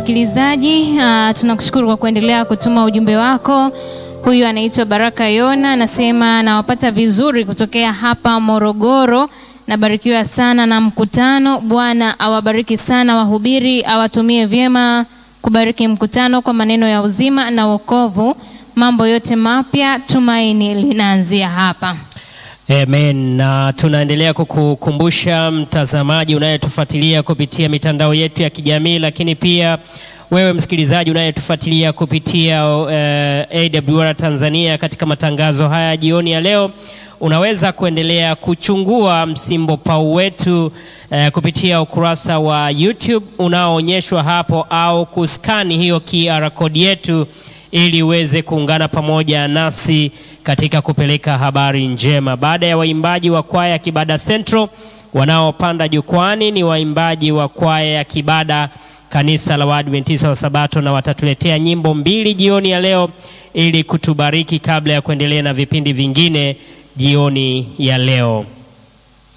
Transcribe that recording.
msikilizaji, uh, tunakushukuru kwa kuendelea kutuma ujumbe wako. Huyu anaitwa Baraka Yona, anasema nawapata vizuri kutokea hapa Morogoro. Nabarikiwa sana na mkutano. Bwana awabariki sana wahubiri, awatumie vyema kubariki mkutano kwa maneno ya uzima na wokovu. Mambo yote mapya, tumaini linaanzia hapa. Amen. Na tunaendelea kukukumbusha mtazamaji unayetufuatilia kupitia mitandao yetu ya kijamii, lakini pia wewe msikilizaji unayetufuatilia kupitia uh, AWR Tanzania katika matangazo haya jioni ya leo, unaweza kuendelea kuchungua msimbo pau wetu uh, kupitia ukurasa wa YouTube unaoonyeshwa hapo, au kuskani hiyo QR code yetu ili uweze kuungana pamoja nasi katika kupeleka habari njema. Baada ya waimbaji wa kwaya ya Kibada Central wanaopanda jukwani, ni waimbaji wa kwaya ya Kibada kanisa la Waadventista wa Sabato, na watatuletea nyimbo mbili jioni ya leo ili kutubariki kabla ya kuendelea na vipindi vingine jioni ya leo.